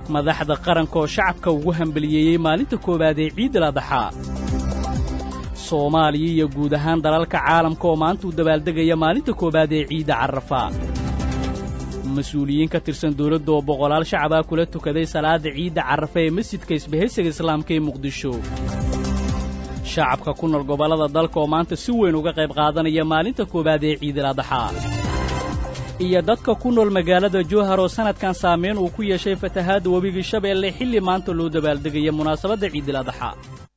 madaxda qaranka oo shacabka ugu hambaliyeeyey maalinta koowaad ee ciidal adaxaa soomaaliya iyo guud ahaan dalalka caalamka oo maanta u dabaaldegaya maalinta koowaad ee ciidda carafa mas-uuliyiin ka tirsan dawladda oo boqolaal shacabaa kula tukaday salaada ciidda carafa ee masjidka isbahaysiga islaamka ee muqdisho shacabka ku nool gobollada dalka oo maanta si weyn uga qayb qaadanaya maalinta koowaad ee ciidal adaxaa iyo dadka ku nool magaalada jowhar oo sannadkan saamayn uu ku yeeshay fatahaadda webigii shabeelle xilli maanta loo dabaaldegaya munaasabadda ciidal adaxaa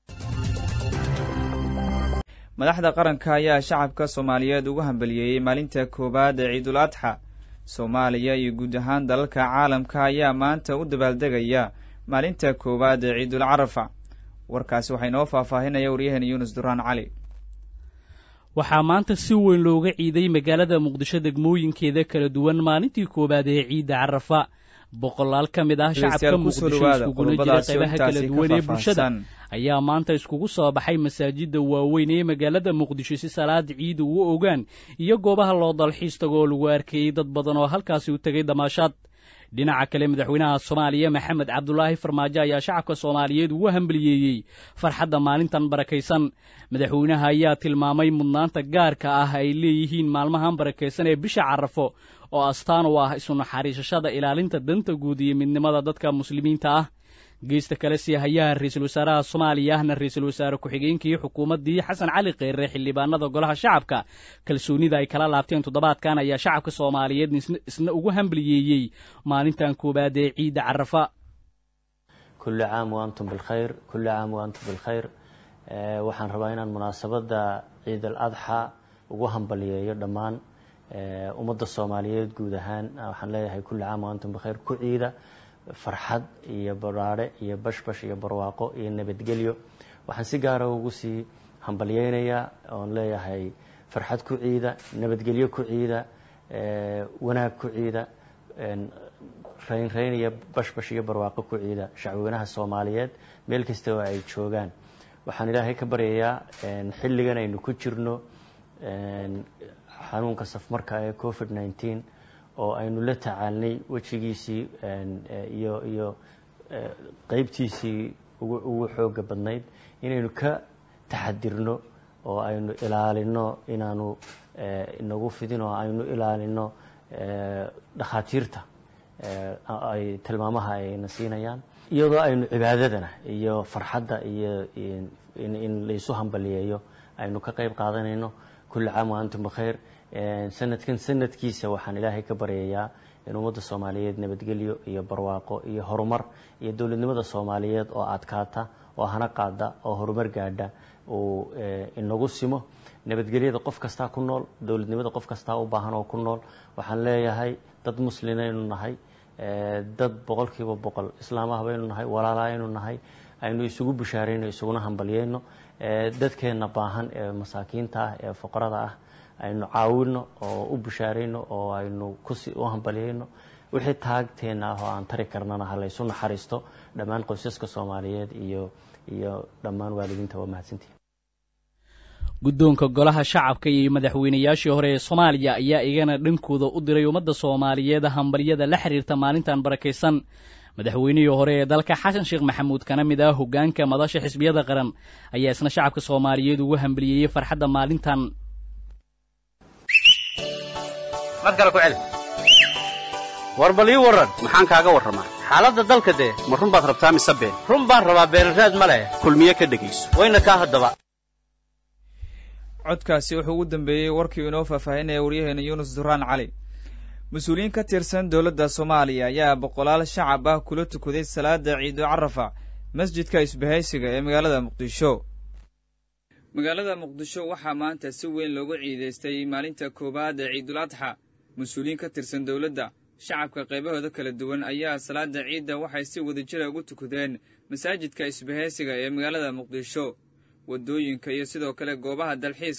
madaxda qaranka ayaa shacabka soomaaliyeed ugu hambaliyeeyey maalinta koowaad ee ciidul adxa soomaaliya iyo guud ahaan dalalka caalamka ayaa maanta u dabaaldegaya maalinta koowaad ee ciidul carafa warkaasi waxaa inoo faahfaahinaya waryaheena yuunus duraan cali waxaa maanta si weyn looga ciiday magaalada muqdisho degmooyinkeeda kala duwan maalintii koowaad ee ciidda carafa boqolaal ka mid ah shacabka muqdisho iskuguna jira qaybaha kala duwan ee bulshada ayaa maanta iskugu soo baxay masaajidda waaweyn ee magaalada muqdisho si salaada ciida ugu ogaan iyo goobaha loo dalxiis tago oo lagu arkayey dad badan oo halkaasi u tegay damaashaad dhinaca kale madaxweynaha soomaaliya maxamed cabdulaahi farmaajo ayaa shacabka soomaaliyeed ugu hambaliyeeyey farxadda maalintan barakaysan madaxweynaha ayaa tilmaamay mudnaanta gaarka ah ay leeyihiin maalmahan barakaysan ee bisha carafo oo astaan u ah isu naxariisashada ilaalinta danta guud iyo midnimada dadka muslimiinta ah geesta kale sii hayaha ra-iisul wasaaraha soomaaliya ahna ra-iisul wasaare ku-xigeenkii xukuumaddii xasan cali kheyre xildhibaanada golaha shacabka kalsoonida ay kala laabteen toddobaadkan ayaa shacabka soomaaliyeed isna ugu hambaliyeeyey maalintan koowaad ee ciidda carafa kulli caam waantum bilkhayr kulli caam waantum bilkhayr waxaan rabaa inaan munaasabadda ciid al adxa ugu hambaliyeeyo dhammaan ummadda soomaaliyeed guud ahaan waxaan leeyahay kulli caam waantum bilkhayr ku ciida farxad iyo baraare iyo bashbash iyo barwaaqo iyo nabadgelyo waxaan si gaara ugu sii hambalyeynayaa oon leeyahay farxad ku ciida nabadgelyo ku ciida wanaag ku ciida raynrayn iyo bashbash iyo barwaaqo ku ciida shacweynaha soomaaliyeed meel kasta oo ay joogaan waxaan ilaahay ka baryayaa xilligan aynu ku jirno xanuunka safmarka ee covid nineteen oo aynu la tacaalnay wejigiisii iyo iyo qeybtiisii ugu ugu xooga badnayd inaynu ka taxadirno oo aynu ilaalino inaanu inagu fidin oo aynu ilaalino dhakhaatiirta ay tilmaamaha ayna siinayaan iyadoo aynu cibaadadana iyo farxadda iyo in laysu hambaliyeeyo aynu ka qeyb qaadanayno kulli caam wa antum bikhayr sanadkan sanadkiisa waxaan ilaahay ka baryayaa in ummadda soomaaliyeed nabadgelyo iyo barwaaqo iyo horumar iyo dowladnimada soomaaliyeed oo adkaata oo hana qaada oo horumar gaadha uu inagu simo nabadgelyada qof kastaa ku nool dowladnimada qof kastaa u baahan oo ku nool waxaan leeyahay dad muslinaynu nahay dad boqol kiiba boqol islaamah baynu nahay walaalahaynu nahay aynu isugu bishaarayno isuguna hambalyeyno dadkeenna baahan ee masaakiinta ah ee fuqarada ah aynu caawino oo u bishaarayno oo aynu kusi u hambalyeyno wixii taagteena ah oo aan tari karnana ha laysu naxariisto dhammaan qoysaska soomaaliyeed iyo iyo dhammaan waalidiinta waa mahadsantihi guddoonka golaha shacabka iyo madaxweynayaashii hore ee soomaaliya ayaa iyagana dhankooda u diray ummadda soomaaliyeed hambalyada la xiriirta maalintan barakaysan madaxweynihii hore ee dalka xasan sheekh maxamuud kana mid ah hoggaanka madasha xisbiyada qaran ayaa isna shacabka soomaaliyeed ugu hambaliyeeyey farxadda maalintan war bal ii warran maxaan kaaga warramaa xaaladda dalka dee ma run baad rabtaa mise been run baan rabaa beenraad ma leh kulmiye ka dhegayso wayna kaa haddaba codkaasi wuxuu ugu dambeeyey warkii inoo faahfaahinaya waryaheena yuunus duraan cali mas-uuliyiin ka tirsan dowladda soomaaliya ayaa boqolaal shacab ah kula tukaday salaada ciidu carafa masjidka isbahaysiga ee magaalada muqdisho magaalada muqdisho waxaa maanta si weyn loogu ciidaystay maalinta koowaad ee ciidul adxa mas-uuliyiin ka tirsan dowladda shacabka qaybahooda kala duwan ayaa salaada ciidda waxay si wadajira ugu tukadeen masaajidka isbahaysiga ee magaalada muqdisho waddooyinka iyo sidoo kale goobaha dalxiiska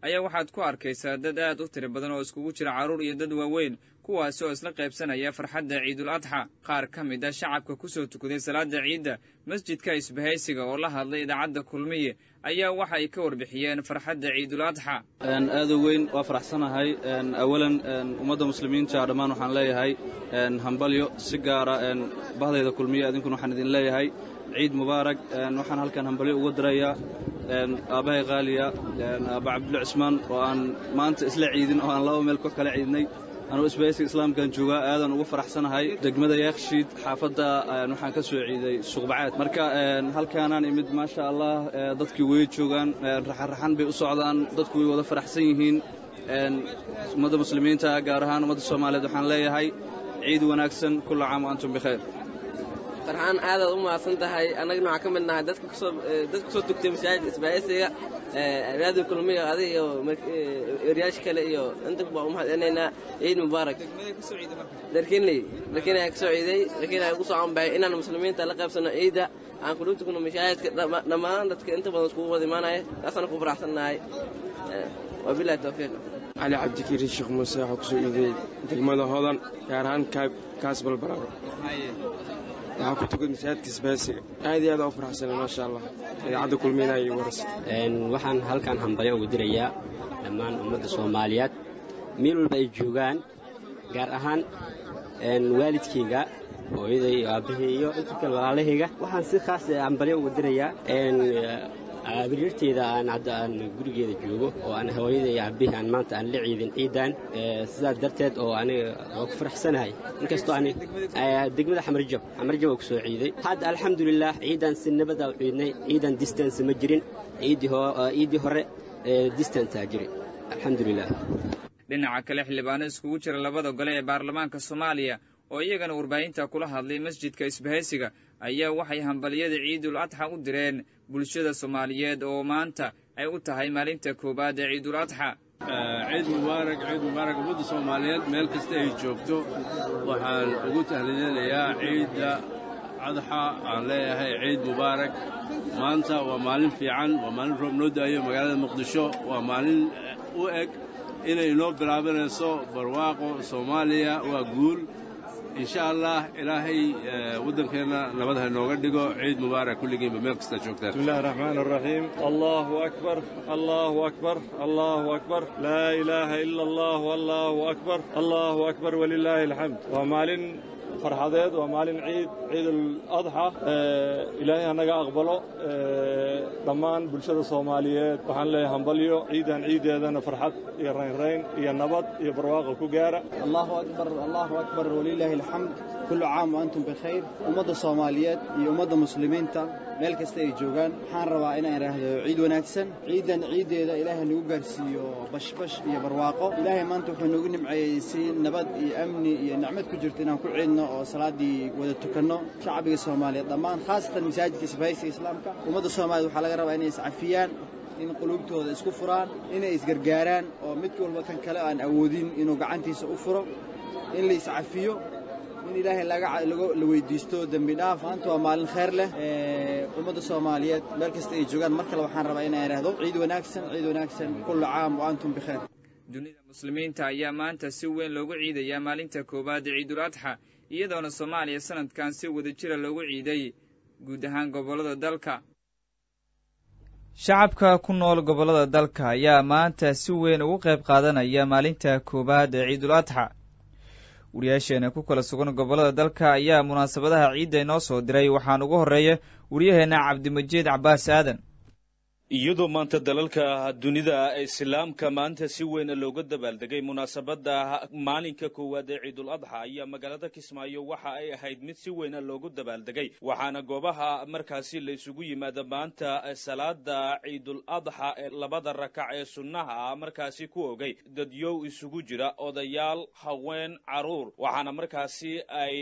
ayaa waxaad ku arkaysaa dad aad u tiri badan oo iskugu jira carruur iyo dad waaweyn kuwaasi oo isla qaybsanaya farxadda ciidul adxa qaar ka mid a shacabka ku soo tukaday salaada ciidda masjidka isbahaysiga oo la hadlay idaacadda kulmiye ayaa waxa ay ka warbixiyeen farxadda ciidul adxa aada u weyn waa faraxsanahay awalan ummadda muslimiinta dhammaan waxaan leeyahay hambalyo si gaara bahdayda kulmiye idinkuna waxaan idin leeyahay ciid mubaarag waxaan halkan hambalyo uga dirayaa aabbahay qaaliya aaba cabdulla cismaan oo aan maanta isla ciidin oo aan laba meel ka kala ciidnay anugu isbahaysiga islaamkan joogaa aadan ugu faraxsanahay degmada yaekshiid xaafadda waxaan ka soo ciiday suqbacaad marka halkaanaan imid maasha allah dadkii way joogaan raxanraxan bay u socdaan dadku way wada faraxsan yihiin ummadda muslimiinta gaar ahaan ummadda soomaaliyeed waxaan leeyahay ciid wanaagsan kulla caam wa antum bikhayr farxaan aadaad u mahadsan tahay annagana waxaan ka mid nahay dadka kusoo dadka kusoo tugtay masaajidka isbaahaysiga raadiyo kulmiga adiga iyo eryaasha kale iyo inta baa u mahadcelinaynaa ciid mubaarak darkinley darkin ayaa kasoo ciiday darkin ayaa kusoo anbaxay inaan muslimiinta la qaybsano ciidda aan kula tugno mashaahidka dhammaan dadka inta badan iskugu wada imaanaya taasaan ku faraxsan nahay wabilahi tawfiiq cali cabdikariin sheekh muuse waxaa kusoo iiday degmada hodan gaar ahaan kaas balbaraaro waxaa ku tukad masaajidka isbaasiga aad iyo aad u faraxsana maasha allah idaacadda kulmeyna iyo waras waxaan halkan hambalyo ugu dirayaa dhammaan ummadda soomaaliyeed meel walba ay joogaan gaar ahaan waalidkayga hooyaday iyo aabbahey iyo inta kale walaalahayga waxaan si khaas hambalyo ugu dirayaa biriirteeda aan hadda aan gurigeeda joogo oo aan hooyaday iyo aabbihi aan maanta aan la ciidin ciidan sidaas darteed oo aniga waa ku faraxsanahay inkastoo ani degmada xamarjab xamarjab waa ku soo ciiday hadda alxamdulilah ciidan si nabada u ciidnay ciidan distance ma jirin ciiddii hore distanceaa jiray alxamdulilah dhinaca kale xildhibaano iskugu jira labada gole ee baarlamaanka soomaaliya oo iyagana warbaahinta kula hadlay masjidka isbahaysiga ayaa waxay hambaliyada ciidul adxa u direen bulshada soomaaliyeed oo maanta ay u tahay maalinta koowaad ee ciidul adxa ciid mubaarak ciid mubaarak ummadda soomaaliyeed meel kasta ay joogto waxaan ugu tahliyanayaa ciidda adxa aan leeyahay ciid mubaarak maanta waa maalin fiican waa maalin roob noo da'ayo magaalada muqdisho waa maalin u eg inay inoo bilaabanayso barwaaqo soomaaliya waa guul insha allah ilaahay waddankeenna nabad ha inooga dhigo ciid mubaarak kulligiinba meel kasta joogtaan بسم الله الرحمن الرحيم الله أكبر الله أكبر الله أكبر لا إله إلا الله والله أكبر الله أكبر ولله الحمد ومالين farxadeed waa maalin ciid ciid aladxa ilaahay hanaga aqbalo dhammaan bulshada soomaaliyeed waxaan leeyahay hambalyo ciidan ciideedana farxad iyo raynrayn iyo nabad iyo barwaaqo ku gaara allahu akbar allahu akbar walilaahi alxamd kullu caam wa antum bikhayr ummadda soomaaliyeed iyo ummadda muslimiinta meel kasta ay joogaan waxaan rabaa inaan idhaahdo ciid wanaagsan ciidan ciiddeeda ilaahay nagu gaarsiiyo bashbash iyo barwaaqo ilaahay maanta wuxuu nagu nimceeyey si nabad iyo amni iyo nicmad ku jirto inaan ku ciidno oo salaaddii wada tukanno shacbiga soomaaliyeed dhammaan khaasatan masaajidka isbahaysiga islaamka ummadda soomaaliyed waxaa laga rabaa inay iscafiyaan in quluubtooda isku furaan inay isgargaaraan oo mid walba kan kale aan awoodin inuu gacantiisa u furo in la iscafiyo in ilaahay la weydiisto dembi dhaaf maanta waa maalin khayr leh ummadda soomaaliyeed meel kasta ay joogaan mar kale waxaan rabaa inaan idhaahdo ciid wanaagsan ciid wanaagsan kullu caam wa antum bikhayr dunida muslimiinta ayaa maanta si weyn loogu ciidayaa maalinta koowaad ee ciidul adxa iyadoona soomaaliya sanadkan si wada jira loogu ciiday guud ahaan gobollada dalka shacabka ku nool gobollada dalka ayaa maanta si weyn ugu qayb qaadanaya maalinta koowaad ee ciidul adxa wariyaasheena ku kala sugan gobollada dalka ayaa munaasabadaha ciidda inoo soo diray waxaan ugu horreeya wariyaheenna cabdimajiid cabaas aadan iyadoo maanta dalalka dunida islaamka maanta si weyn looga dabaaldegay munaasabadda maalinka koowaad ee ciidul adxa ayaa magaalada kismaayo waxa ay ahayd mid si weyn loogu dabaaldegay waxaana goobaha markaasi la isugu yimaada maanta salaada ciidul adxa ee labada rakac ee sunnaha ah markaasi ku ogay dadyow isugu jira odayaal haween caruur waxaana markaasi ay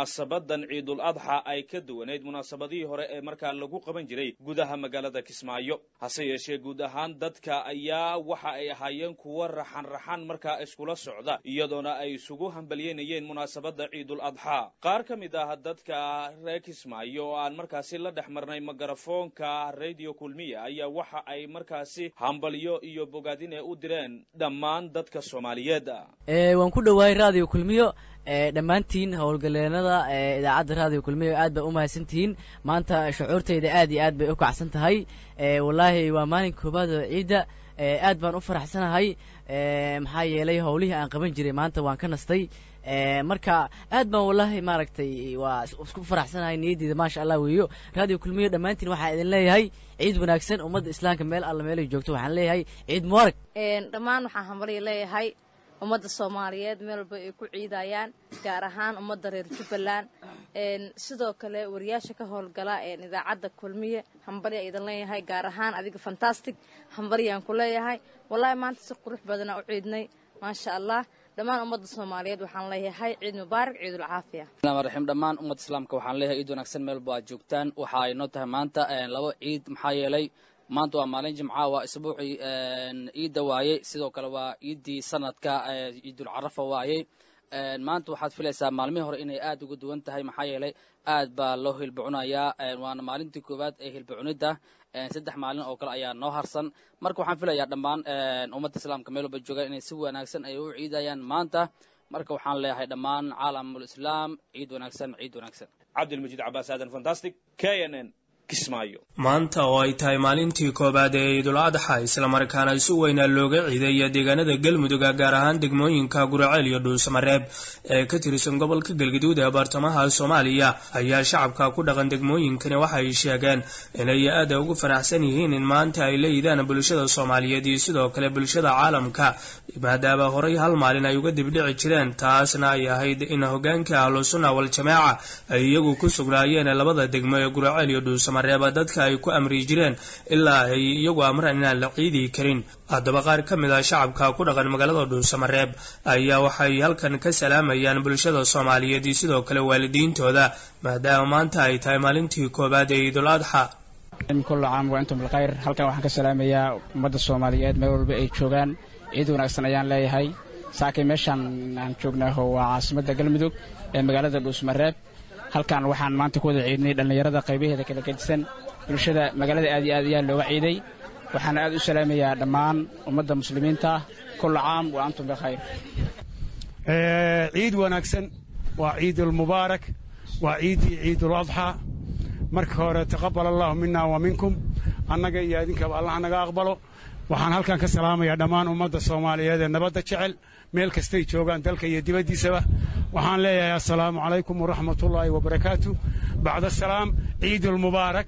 munaasabadan ciidul adxa ay ka duwanayd munaasabadihii hore ee markaa lagu qaban jiray gudaha magaalada kismaayo kismaayo hase yeeshee guud ahaan dadka ayaa waxa ay ahaayeen kuwo raxan raxan markaa iskula socda iyadoona ay isugu hambalyeynayeen munaasabadda ciidul adxaa qaar ka mid ah dadka reer kismaayo oo aan markaasi la dhex marnay magarafoonka radio kulmiya ayaa waxa ay markaasi hambalyo iyo bogaadine u direen dhammaan dadka soomaaliyeed waan ku dhowahay radio kulmiyo dhammaantiin howlgaleenada idaacadda radio kulmiyo aad bay u mahadsantihiin maanta shucuurtayda aad iyo aad bay u kacsan tahay wallaahi waa maalin koobaad oo ciidda aad baan u faraxsanahay maxaa yeelay howlihii aan qaban jiray maanta waan ka nastay marka aad baan wallaahi maaragtay waa isku faraxsanahay niyaddeeda maasha allah weeyo radio kulmiyo dhammaantiin waxaan idin leeyahay ciid wanaagsan ummadda islaamka meel alla meelay joogto waxaan leeyahay ciid mubarak dhammaan waxaan hambalya leeyahay ummadda soomaaliyeed meel walba ay ku ciidayaan gaar ahaan ummadda reer jubbaland sidoo kale wariyaasha ka howlgala idaacadda kulmiye hambalya idin leeyahay gaar ahaan adiga fantastic hambalyaan ku leeyahay wallahi maanta si qurux badana u ciidnay maasha allah dhammaan ummadda soomaaliyeed waxaan leeyahay ciid mubaarak ciidul caafiya raxiim dhammaan ummadda islaamka waxaan leeyahay ciid wanaagsan meel walba aad joogtaan waxa ay noo tahay maanta laba ciid maxaa yeelay maanta waa maalin jimca waa isbuucii ciidda waayey sidoo kale waa ciiddii sanadka ciidul carafa waayey maanta waxaad filaysaa maalmihii hore inay aad uga duwan tahay maxaa yeelay aad baa loo hilbacunayaa waana maalintii koowaad ee hilbacunidda saddex maalin oo kale ayaa noo harsan marka waxaan filayaa dhammaan ummadda islaamka meel walba joogaan inay si wanaagsan ay u ciidayaan maanta marka waxaan leeyahay dhammaan caalamul islaam ciid wanaagsan ciid wanaagsan cabdilmajiid cabaas aadan fantastic k n n maanta oo ay tahay maalintii koowaad ee ciidul adxa islamarkaana si weynaa looga ciiday deegaanada galmuduga gaar ahaan degmooyinka guraceel iyo dhuusamareeb ee ka tirsan gobolka galgaduud ee baartamaha soomaaliya ayaa shacabka ku dhaqan degmooyinkani waxay sheegeen inay aada ugu faraxsan yihiin in maanta ay la yidaan bulshada soomaaliyeed iyo sidoo kale bulshada caalamka maadaama horay hal maalin ay uga dibdhici jireen taasna ay ahayd in hogaanka ahlusunna waljamaaca ay iyagu ku sugnaayeen labada degmo ee guraceel iyo dhuusamareeb dadka ay ku amri jireen ilaa ay iyagu amraan inaan la ciidi karin haddaba qaar ka mid ah shacabka ku dhaqan magaalada dhuusamareeb ayaa waxay halkan ka salaamayaan bulshada soomaaliyeed iyo sidoo kale waalidiintooda maadaama maanta ay tahay maalintii koowaad ee ciidul adxa kullu caam wa antum bilkhayr halkan waxaan ka salaamayaa ummadda soomaaliyeed meel walba ay joogaan ciid wanaagsan ayaan leeyahay saakay meeshaan aan joognaaho waa caasimadda galmudug ee magaalada dhuusmareeb halkan waxaan maanta ku wada ciidnay dhallinyarada qaybaheeda kala gedisan bulshada magaalada aad iyo aad ayaa looga ciiday waxaana aad u salaamayaa dhammaan ummadda muslimiinta kullu caam wa antum bikhayr ciid wanaagsan waa ciidulmubaarak waa ciiddii ciidul adxaa marka hore taqabal allahu mina wa minkum annaga iyo idinkaba allah naga aqbalo waxaan halkan ka salaamayaa dhammaan ummadda soomaaliyeed ee nabadda jecel meel kastay joogaan dalka iyo dibaddiisaba waxaan leeyahay assalaamu calaykum waraxmatullaahi wabarakaatu bacda asalaam ciidulmubaarak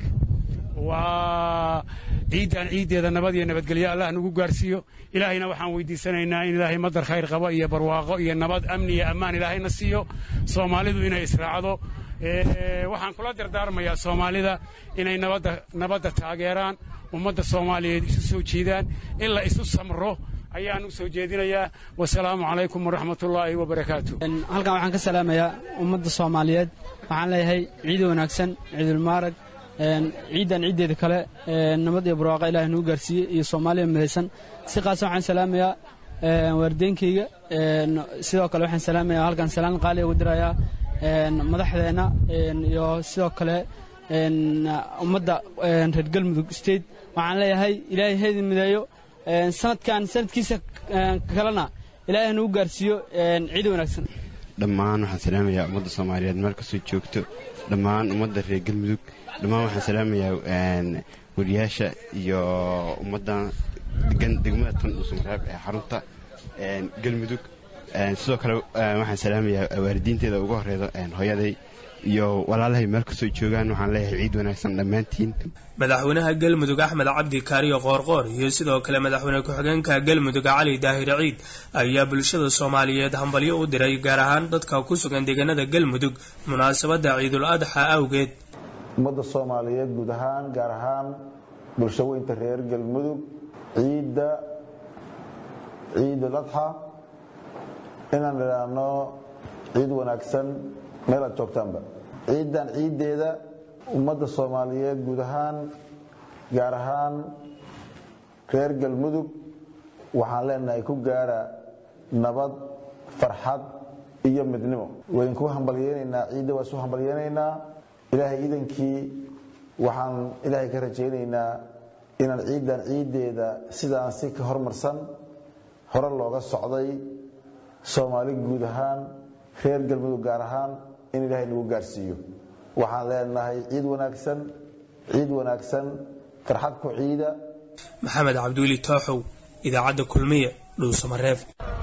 waa ciiddan ciiddeeda nabad iyo nabadgelyo allah nagu gaarsiiyo ilaahayna waxaan weydiisanaynaa in ilaahay madar khayr qabo iyo barwaaqo iyo nabad amni iyo ammaan ilaahayna siiyo soomaalidu inay israacdo waxaan kula dardaarmayaa soomaalida inay nabadda nabadda taageeraan ummadda soomaaliyeed isu soo jiidaan in la isu samro ayaan u soo jeedinayaa wasalaamu calaykum waraxmatullaahi wabarakaatu halkan waxaan ka salaamayaa ummadda soomaaliyeed waxaan leeyahay ciid wanaagsan ciidulmaarag ciiddan ciiddeeda kale nabad iyo barwaaqa ilahay nagu gaarsiiyey iyo soomaaliya midaysan si qaasa waxaan salaamayaa waardeenkayga sidoo kale waxaan salaamayaa halkan salaan qaali ugu dirayaa madaxdeenna iyo sidoo kale ummadda reer galmudug state waxaan leeyahay ilaahay haydin mideeyo sanadkan sanadkiisa kalena ilaahay nagu gaarsiiyo ciid wanaagsan dhammaan waxaan salaamayaa ummadda soomaaliyeed meel kastoo joogto dhammaan ummadda reer galmudug dhammaan waxaan salaamayaa wariyaasha iyo ummadda degan degmada tan dhuusamareeb ee xarunta galmudug sidoo kale waxaan salaamayaa waalidiinteeda uga horeydo hooyaday iyo walaalahay meel kastoo joogaan waxaan leeyahay ciid wanaagsan dhammaantiin madaxweynaha galmudug axmed cabdi kaariyo qoorqoor iyo sidoo kale madaxweyne ku-xigeenka galmudug cali daahir ciid ayaa bulshada soomaaliyeed hambalyo u diray gaar ahaan dadka ku sugan deegaanada galmudug munaasabadda ciidul adxa awgeed ummadda soomaaliyeed guud ahaan gaar ahaan bulshaweynta reer galmudug ciidda ciidul adxa inaan idhaahno ciid wanaagsan meel aad joogtaanba ciiddan ciiddeeda ummadda soomaaliyeed guud ahaan gaar ahaan reer galmudug waxaan leenahay ku gaara nabad farxad iyo midnimo waydinku hambalyeynaynaa ciidda waa isu hambalyeynaynaa ilaahay iidankii waxaan ilaahay ka rajaynaynaa inaan ciiddan ciiddeeda sidaan si ka hormarsan hore looga socday soomaali guud ahaan reer galmudug gaar ahaan in ilaahay nagu gaarsiiyo waxaan leenahay ciid wanaagsan ciid wanaagsan farxad ku ciida maxamed cabdiweli tooxow idaacadda kulmiye dhuusamareeb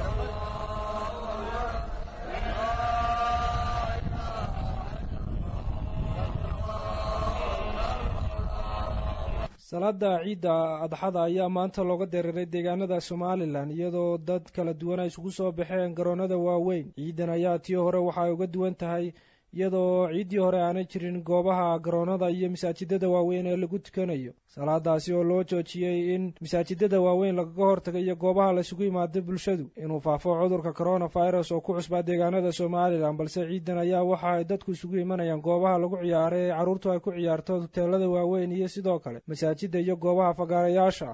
salaada ciidda adxada ayaa maanta looga dareeray deegaanada somalilan iyadoo dad kala duwan ay isugu soo baxeen garoonada waaweyn ciidan ayaa tii hore waxay uga duwan tahay iyadoo ciiddii hore aanay jirin goobaha garoonada iyo masaajidada waaweyn ee lagu tukanayo salaadaasi oo loo joojiyey in masaajidada waaweyn lagaga hortagayo goobaha laisugu yimaado bulshadu inuu faafo cudurka coronavirus oo ku cusbaa deegaanada somalilan balse ciidan ayaa waxa ay dadku isugu imanayaan goobaha lagu ciyaaro ee carruurtu ay ku ciyaarto hoteelada waaweyn iyo sidoo kale masaajida iyo goobaha fagaarayaasha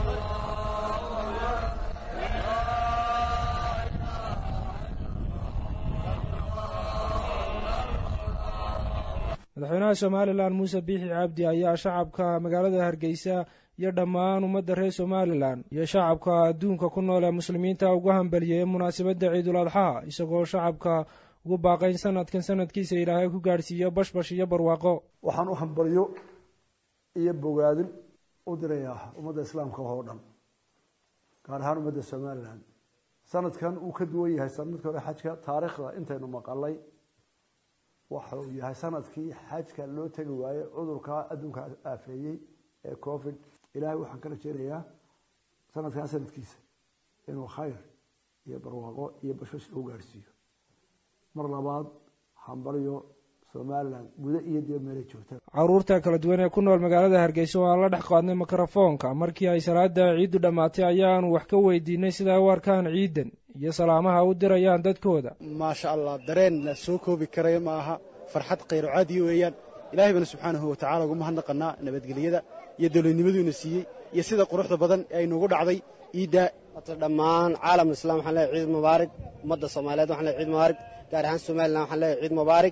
madaxweynaha somalilan muuse biixi cabdi ayaa shacabka magaalada hargeysa iyo dhammaan ummadda reer somalilan iyo shacabka adduunka ku nool ee muslimiinta ugu hambaliyey munaasabadda ciidul adxaha isagoo shacabka ugu baaqayn sanadkan sanadkiisa ilaahay ku gaadhsiiyo bashbash iyo barwaaqo waxaan u hambalyo iyo bogaadin u dirayaa ummadda islaamka oo dhan gaar ahaan ummadda somalilan sanadkan uu ka duwan yahay sanadka hore xajka taariikhda intaynu maqalay waxa uu yahay sanadkii xajka loo tegi waayey cudurka adduunka aafeeyey ee covid ilaahay waxaan ka rajeynayaa sanadkan sanadkiisa inuu khayr iyo barwaaqo iyo bashbash lagu gaadhsiiyo mar labaad hambalyo somalilan guda iyo dib meelay joogtaan caruurta kala duwan ee ku nool magaalada hargeysa oo aan la dhex qaadnay mikrofoonka markii ay salaada ciiddu dhammaatay ayaanu wax ka weydiinay sidaa u arkaan ciidan iyo salaamaha u dirayaan dadkooda maasha allah dareen la soo koobi karaya ma aha farxad khayro caadiya weeyaan ilaahay baana subxaanahu watacala ugu mahadnaqanaa nabadgelyada iyo dowladnimaduuna siiyey iyo sida quruxda badan ee aynuugu dhacday ciidda hata dhammaan caalam islam waxaan leeyahay ciid mubaarig ummadda soomaaliyeed waxaan leeyahay ciid mubaarig gaar ahaan somalilan waxaan leeyahay ciid mubaarig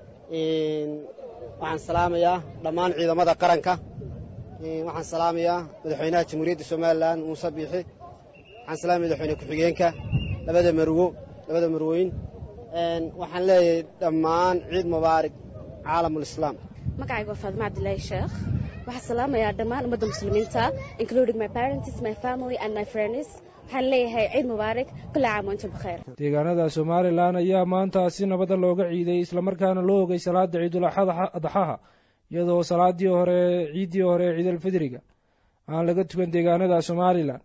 waxaan salaamayaa dhammaan ciidamada qaranka waxaan salaamayaa madaxweynaha jamhuuriyadda somalilan muuse biixi waxaan salaamaya madaxweyne ku-xigeenka labada marwo labada marwooyin waxaan leeyahay dhammaan ciid mubaarig caalamulislaam magacayga waa faadima cabdilaahi sheekh waxaan salaamayaa dhammaan ummadda muslimiinta including my parents my family and my friends waxaan leeyahay ciid mubaarak kulla caam wantum bikheer deegaanada somalilan ayaa maanta si nabada looga ciiday islamarkaana loo ogay salaada ciidul adxaha iyadoo salaadii hore ciiddii hore ciidalfidriga aan laga tukan deegaanada somalilan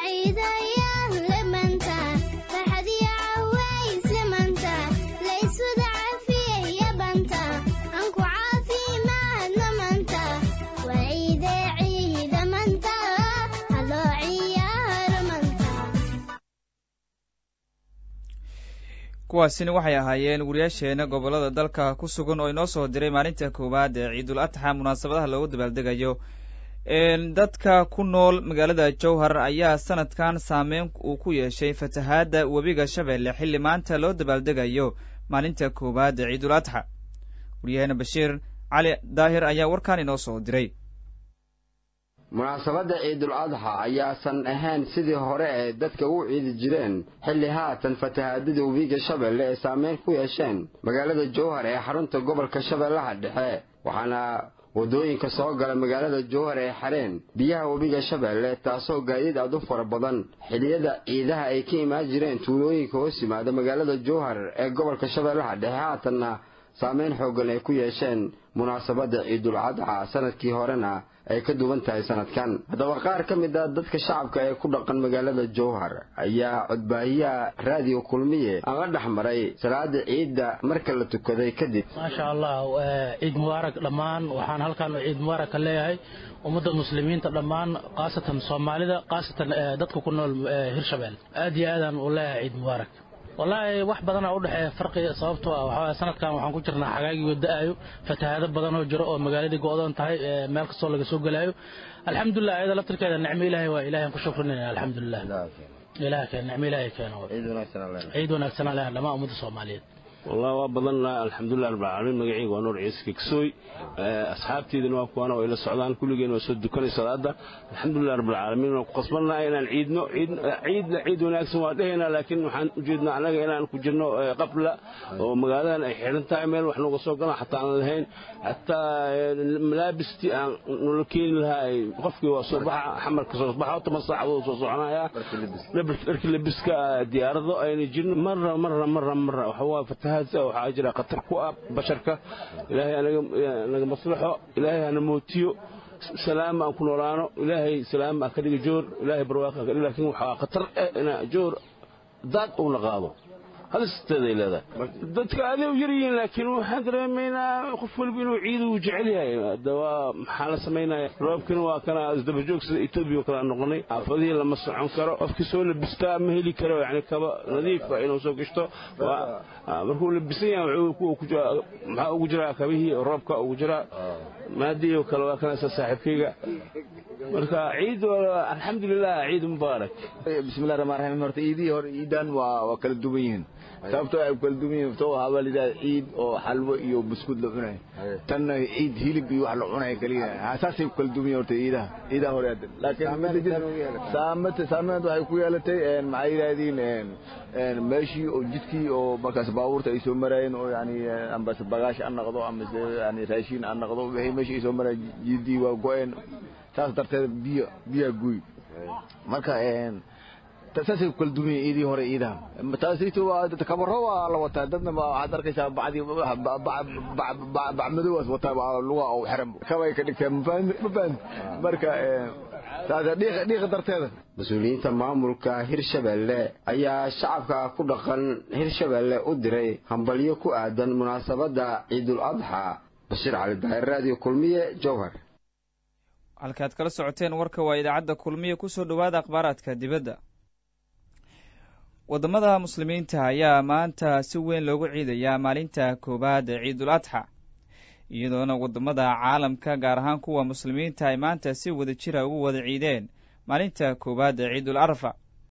kuwaasina waxay ahaayeen wariyaasheena gobollada dalka ku sugan oo inoo soo diray maalinta koowaad ee ciidul adxa munaasabadaha loogu dabaaldegayo dadka ku nool magaalada jowhar ayaa sanadkan saameyn uu ku yeeshay fatahaadda webiga shabeelle xilli maanta loo dabaaldegayo maalinta koowaad ee ciidul adxa wariyaheena bashiir cali daahir ayaa warkan inoo soo diray munaasabadda ciidul adxa ayaasan ahayn sidii hore ee dadka u ciidi jireen xilli haatan fatahaadada webiga shabeelle ee saameyn ku yeesheen magaalada jowhar ee xarunta gobolka shabeellaha dhexe waxaana waddooyinka soo gala magaalada jowhar ee xareen biyaha webiga shabeelle taasoo gaadiid aad u fara badan xilliyada ciidaha ay ka imaan jireen tuulooyinka hoos yimaada magaalada jowhar ee gobolka shabeellaha dhexe haatanna saameyn xooggan ay ku yeesheen munaasabadda ciidul cadxa sanadkii horena ay ka duwan tahay sanadkan haddaba qaar ka mid a dadka shacabka ee ku dhaqan magaalada jowhar ayaa codbaahiyaha raadiyo kulmiye aan la dhex maray salaada ciidda marka la tukaday kadib maasha allah ciid mubaarak dhammaan waxaan halkan ciid mubaarak ka leeyahay ummadda muslimiinta dhammaan khaasatan soomaalida khaasatan dadka ku nool hirshabelle aad iyo aadaan u leeyahay ciid mubaarak wallaahi wax badanaa udhexeeya farqiga sababtoo ah waxaa sanadkan waxaan ku jirnaa xagaagii da-ayo fatahaado badan oo jiro oo magaaladii go-doon tahay meel kastoo laga soo gelaayo alxamdulilah ayada laftirkeeda nicmo ilaahay waa ilahan ku shukrinayna alxamdulilah ilaah keen nicmo ilaahay keeno ciid wanaagsan alehan dhammaan ummadda soomaaliyeed والله waa badan alxamdulilah rabbil caalamiin magacayga waa nuur ciise kegsoy asxaabteydana waa kuwana way la socdaan kulligeen waa soo dukanay salaada alxamdulilah rabbil caalamiin waan ku qasbannahay inaan ciidno ciidna ciid wanaagsan waa dhehaynaa laakiin waxaan ujeednaa annaga inaan ku jirno qabla oo magaaladan ay xidhan tahay meel wax nooga soo galaan xataa aan lahayn xataa malaabistii aan nala keeni lahaa qofkii waa soo baxa xamarka soo baxa toban saacadood soo soconaya dharki labiska diyaarado ayna jirin marra marra marra marra waxa waa waxaa jira khatar ku ah basharka ilaahay naga maslaxo ilaahay hana mootiyo salaam aan ku noolaano ilaahay salaam ah ka dhiga joor ilaahay barwaaqo ka dhiga laakiin waxaa khatar eh ina joor daad uuna qaado halisteeday leedahay dadka aday u yar yihiin laakiin waxaan dareemaynaa qof waliba inuu ciid uu jecel yahay hadaba maxaa la samaynaya roobkina waa kana isdabajoog sida etoobiya oo kale aan noqonay xaafadihii lama socon karo qofkii soo labistaa ma heli karo yani kaba nadiifa inuu soo gashto markuu labisan yahay maxaa ugu jiraa kabihii roobka ugu jiraa maadii oo kale waa kana isa saaxiibkayga marka ciid alxamdulilah ciid mubaarak bismillahi rahmaan rahiim horta ciidihii hore ciidan waa waa kala duwan yihiin sababtoo ay kala duwan yihiin sababtoo waxaa la yidhahda ciid oo xalwo iyo buskud la cunay tanna ciid hilib iyo wax la cunay kaliya saasay kala duwan yihiin horta ciidaha ciidaha hore laakiin saamata saamadeed waxay ku yeelatay maxay yidhahdiin meeshii oo jidkii oo markaas baabuurta ay soo maraayeen oo yani ambase bagaash aan noqdo amase yani raashiin aan noqdo wixii meeshii ay soo maraayeen jiidii waa go-een saas darteed biyo biyaa guy marka saasay ku kala duwan yihiin ciidii hore ciidaha taasito waa kabaro waa la wataa dadna waxaad arkaysaa bacdii bacmadowaas wataa luga oo xiran kabay ka dhigtaa ma fahan marka dhiiqa darteeda mas-uuliyiinta maamulka hirshabelle ayaa shacabka ku dhaqan hirshabelle u diray hambalyo ku aadan munaasabadda ciidul adxa bashiir cali daahir raadiyo kulmiye jowhar halkaad kala socoteen warka waa idaacadda kulmiye kusoo dhowaada akhbaaraadka dibadda waddamada muslimiinta ayaa maanta si weyn loogu ciidayaa maalinta koowaad ee ciidul adxa iyadoona waddamada caalamka gaar ahaan kuwa muslimiinta ay maanta si wada jira ugu wada ciideen maalinta koowaad ee ciidul arfa